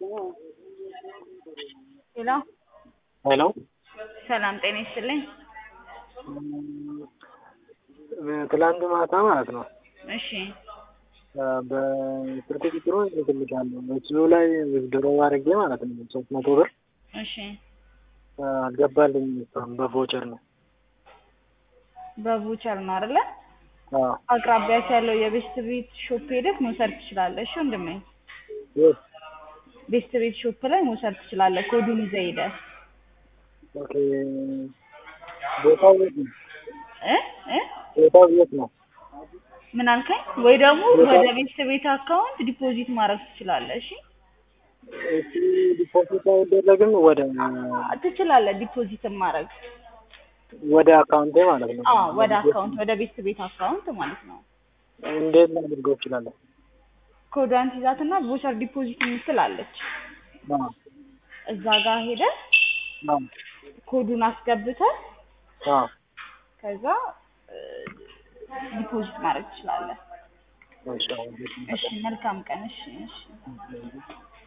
ሄሎ ሄሎ ሰላም ጤና ይስጥልኝ። ትላንት ማታ ማለት ነው እሺ በስልክ ቁጥሩ እልክልሻለሁ እሱ ላይ ዊዝድሮ አድርጌ ማለት ነው ሶስት መቶ ብር እሺ አልገባልኝም እስካሁን በቮቸር ነው በቮቸር ነው አይደለ? አዎ አቅራቢያት ያለው የቤስት ቤት ሾፕ ሄደህ መውሰድ ትችላለህ። እሺ ወንድሜ የት ቤስት ቤት ሾፕ ላይ መውሰድ ትችላለህ። ኮዱን ይዘህ ሄደህ ኦኬ ቦታው የት ነው እ እ ቦታው የት ነው ምን አልከኝ? ወይ ደግሞ ወደ ቤስት ቤት አካውንት ዲፖዚት ማድረግ ትችላለህ። እሺ እሱ ዲፖዚት አይደረግም ወደ ትችላለህ ዲፖዚትን ማድረግ ወደ አካውንቴ ማለት ነው አዎ ወደ አካውንት ወደ ቤስት ቤት አካውንት ማለት ነው። እንዴት ላድርገው እችላለሁ ኮዷን ትይዛትና ቮቸር ዲፖዚት የምትል አለች። አዎ እዛ ጋር ሄደህ አዎ ኮዱን አስገብተህ አዎ ከዛ ዲፖዚት ማድረግ ትችላለህ። እሺ አዎ እሺ መልካም ቀን። እሺ እሺ